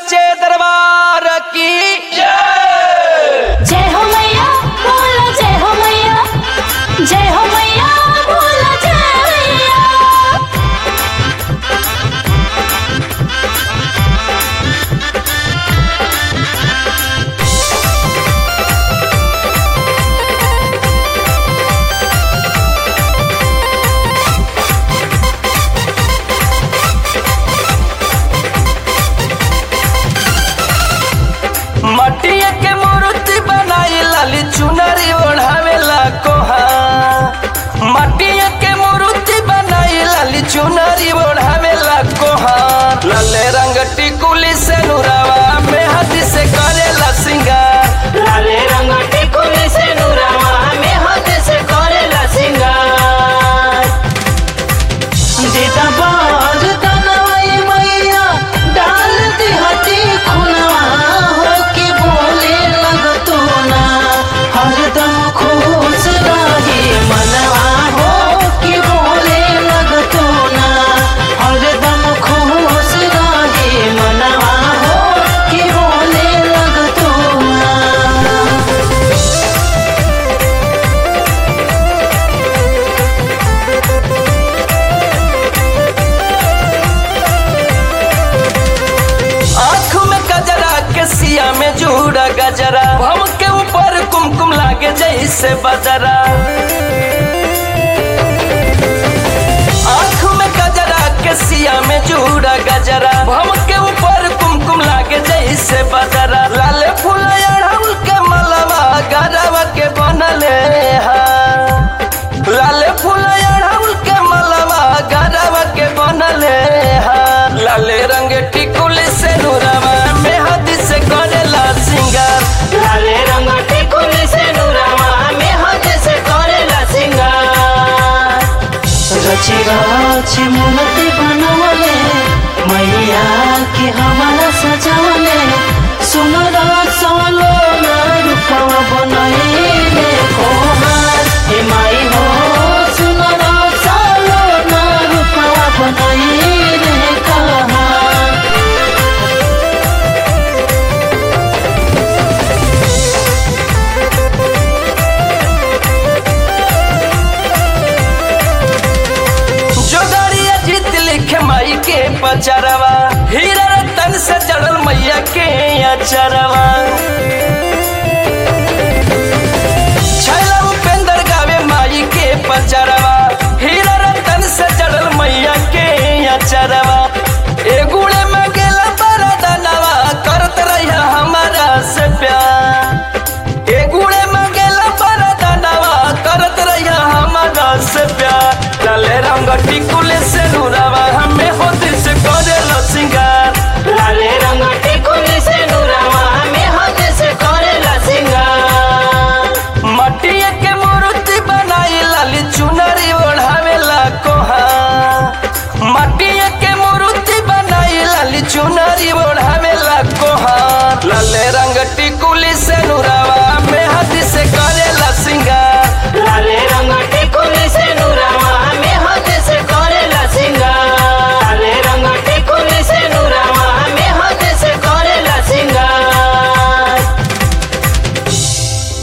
सच्चे दरबार की जय हो मैया बोलो जय हो मैया जय हो मैया बोलो जय मैया मटिया के मूर्ति बनाई लाली चुनरी ओढ़ावेला कोहा मटिया के मूर्ति बनाई लाली चुनरी ओढ़ावेला कोहा लाले रंग टिकुली से नुरावा में हाथ से करेला सिंगार लाले रंग टिकुली से नुरावा में हाथ से करेला सिंगार दीदा बाज तनवाई मैया डाल दी हटी खुनवा हो के बोले लगतो ना हरदम खुश रहे मनवा हो के बोले लगतो ना हरदम खुश रहे मनवा हो के बोले लगतो ना आँख में गजरा के सिया में जूड़ा गजरा हम के ऊपर कुमकुम लागे जैसे बजरा आँख में गजरा के सिया में जूड़ा गजरा हम के ऊपर कुमकुम लागे जैसे बजरा लाल फूल अड़हुल के मलवा गरवा के बनले हा लाल फूल अड़हुल के मलवा गरवा के बनले हा लाले रंग टिकुली से नुरवा में हाथ से करेला सिंगार लाले रंग टिकुली से नुरावा में हाथ से करेला सिंगार रची रची मूर्ति बनवले मैया के हमारा सजावले सुनर सोलो ना रूपवा बनैले कोहार हे माई हो सुनर सोलो ना रूपवा बनैले कहार जोगड़िया जीत लिखे माई के पचरवा हीरा रतन से जड़ल मैया के अचरवा